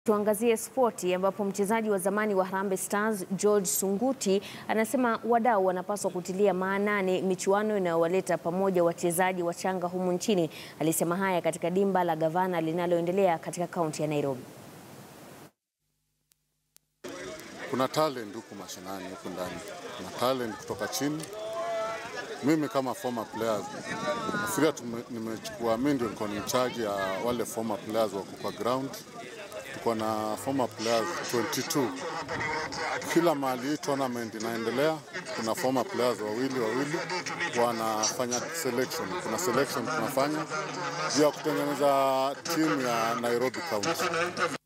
Tuangazie spoti ambapo mchezaji wa zamani wa Harambee Stars George Sunguti anasema wadau wanapaswa kutilia maanani michuano inayowaleta pamoja wachezaji wachanga humu nchini. Alisema haya katika dimba la Gavana linaloendelea katika kaunti ya Nairobi. Kuna talent huku mashinani huku ndani, kuna talent kutoka chini. Mimi kama former players nafikiria nimechukua, mimi ndio niko in charge ya wale former players wako kwa ground. Tuko na former players 22 kila mahali hii tournament inaendelea, kuna former players wawili wawili wanafanya selection. Kuna selection tunafanya juu ya kutengeneza timu ya Nairobi County.